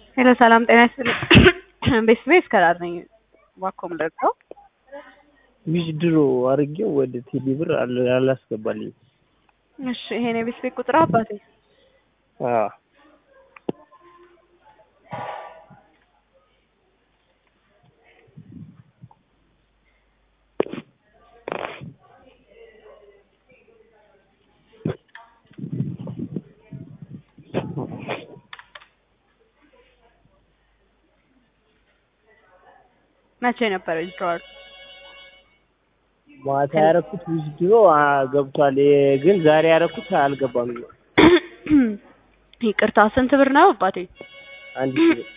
ሄሎ ሰላም ጤና ይስጥልኝ። ቤተሰቤ እስከዳር ነኝ። እባክዎ ምን ልርዳው? ዊዝድሮ አድርጌው ወደ ቴሌ ብር አል- አላስገባልኝም። እሺ ይሄን የቤተሰቤ ቁጥር አባቴ አዎ መቼ ነበረ ዊዝድሮዋል? ማታ ያረኩት ዊዝድሮ አ- ገብቷል። የ- ግን ዛሬ ያረኩት አልገባም። ይቅርታ ስንት ብር ነው አባቴ? አንድ ሺህ ብር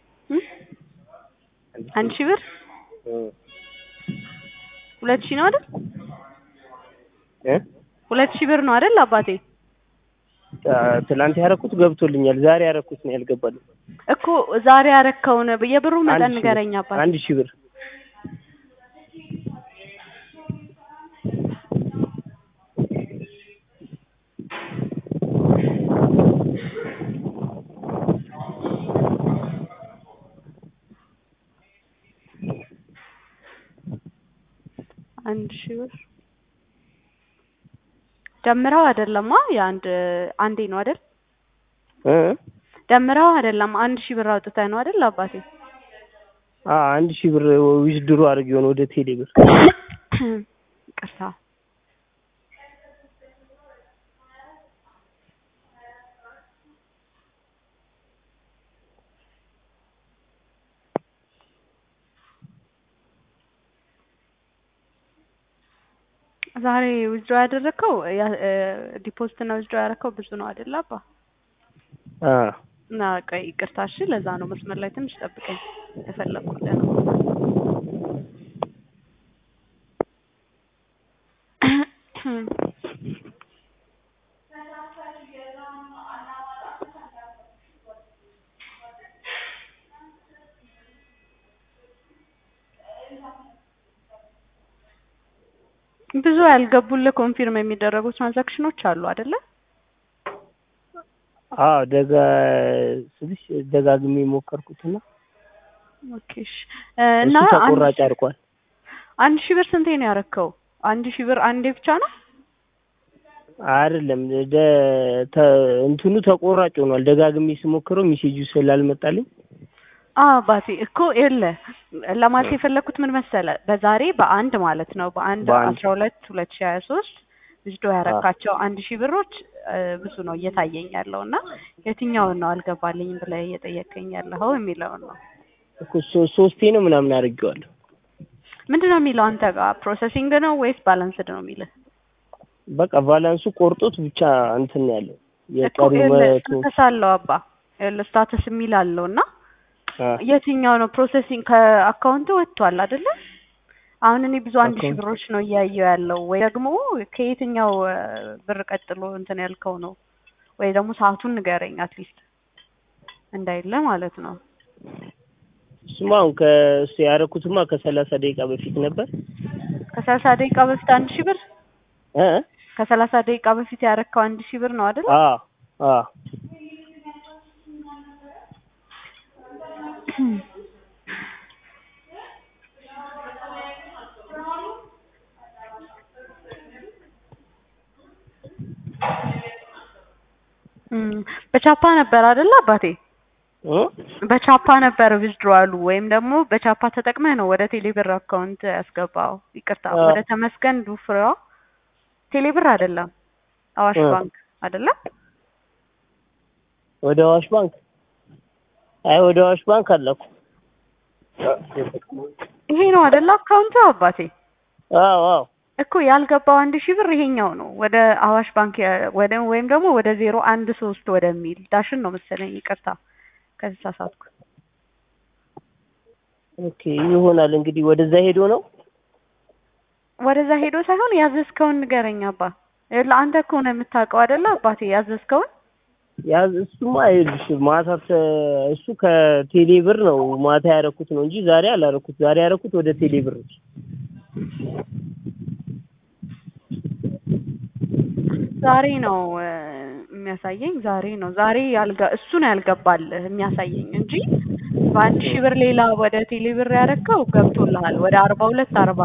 አንድ ሺህ ብር እ ሁለት ሺህ ነው አይደል? እ ሁለት ሺህ ብር ነው አይደል አባቴ? አ- ትላንት ያረኩት ገብቶልኛል። ዛሬ ያረኩት ነው ያልገባልኝ። እኮ ዛሬ ያረከውን የብሩ አንድ መጠን ሺህ ብር። ንገረኝ አባቴ። አንድ ሺህ ብር አንድ ሺህ ብር ደምረው አይደለማ? የአንድ አንዴ ነው አይደል? እ ደምረው አይደለም አንድ ሺህ ብር አውጥተህ ነው አይደል አባቴ? አ አንድ ሺህ ብር ዊዝድሮ አድርጌው ነው ወደ ቴሌ ብር። ይቅርታ ዛሬ ዊዝድሮ ያደረግከው ዲፖዚት እና ዊዝድሮ ያደረግከው ብዙ ነው አይደል አባ? አ እና ቆይ ይቅርታ እሺ፣ ለዛ ነው መስመር ላይ ትንሽ ጠብቀኝ የፈለኩልህ ነው። ብዙ ያልገቡልህ ኮንፊርም የሚደረጉ ትራንዛክሽኖች አሉ አይደለ? አዎ ደጋ ስልሽ ደጋግሜ ሞከርኩትና ኦኬ እሺ እ እና እሱ አንድ ተቆራጭ አድርጓል። አንድ ሺህ ብር ስንቴ ነው ያረከው? አንድ ሺህ ብር አንዴ ብቻ ነው? አይደለም ደ ተ እንትኑ ተቆራጭ ሆኗል። ደጋግሜ ስሞክረው ሜሴጁ ስላልመጣልኝ አዎ አባቴ እኮ የለ ለማለት የፈለኩት ምን መሰለ፣ በዛሬ በአንድ ማለት ነው በአንድ በአንድ አስራ ሁለት ሁለት ሺህ ሀያ ሶስት ዊዝድሮ ያረካቸው አንድ ሺህ ብሮች እ ብዙ ነው እየታየኝ ያለው እና የትኛውን ነው አልገባልኝም ብለህ እየጠየቀኝ ያለኸው የሚለውን ነው። እኮ ሶ- ሶስቴ ነው ምናምን አድርጌዋለሁ። ምንድን ነው የሚለው አንተ ጋር ፕሮሰሲንግ ነው ወይስ ባላንስድ ነው የሚልህ? በቃ ባላንሱ ቆርጦት ብቻ እንትን ነው ያለው እኮ የቀሩ ይኸውልህ መቶ ስታተስ አለው አባ ይኸውልህ ስታተስ የሚል አለው እና አ የትኛው ነው ፕሮሰሲንግ ከአካውንት ወጥቷል አይደለ? አሁን እኔ ብዙ አንድ ሺህ አካውንት ብሮች ነው እያየሁ ያለው ወይ ደግሞ ከየትኛው እ ብር ቀጥሎ እንትን ያልከው ነው ወይ ደግሞ ሰዓቱን ንገረኝ አትሊስት እንዳይለ ማለት ነው። እሱማ አሁን ከእሱ ያደረኩትማ ከሰላሳ ደቂቃ በፊት ነበር ከሰላሳ ደቂቃ በፊት አንድ ሺህ ብር እ ከሰላሳ ደቂቃ በፊት ያረከው አንድ ሺህ ብር ነው አይደል? አ አ እም በቻፓ ነበር አይደል አባቴ? እ በቻፓ ነበር ዊዝድሮዋሉ ወይም ደግሞ በቻፓ ተጠቅመህ ነው ወደ ቴሌብር አካውንት ያስገባው። ይቅርታ አ ወደ ተመስገን ዱፍራ ቴሌብር አይደለም አዋሽ እ ባንክ አይደለም። ወደ አዋሽ ባንክ አይ ወደ አዋሽ ባንክ አለኩ። ይሄ ነው አይደለ አካውንቱ አባቴ? አዎ አዎ እኮ ያልገባው አንድ ሺህ ብር ይሄኛው ነው ወደ አዋሽ ባንክ ያ- ወደ ወይም ደግሞ ወደ ዜሮ አንድ ሶስት ወደሚል ዳሽን ነው መሰለኝ። ይቅርታ ከተሳሳትኩ። ኦኬ ይሆናል እንግዲህ ወደዛ ሄዶ ነው ወደዛ ሄዶ ሳይሆን ያዘዝከውን ንገረኝ አባ። ይኸውልህ አንተ እኮ ነው የምታውቀው አይደለ አባቴ ያዘዝከውን ያዝ እሱማ ይኸውልሽ ማታ ተ- እሱ ከቴሌ ብር ነው ማታ ያደረኩት ነው እንጂ ዛሬ አላደረኩት። ዛሬ ያደረኩት ወደ ቴሌ ብር ነው። ዛሬ ነው እ የሚያሳየኝ ዛሬ ነው። ዛሬ ያልጋ እሱ ነው ያልገባልህ የሚያሳየኝ እንጂ በአንድ ሺህ ብር ሌላ ወደ ቴሌ ብር ያረከው ገብቶልሃል ወደ አርባ ሁለት አርባ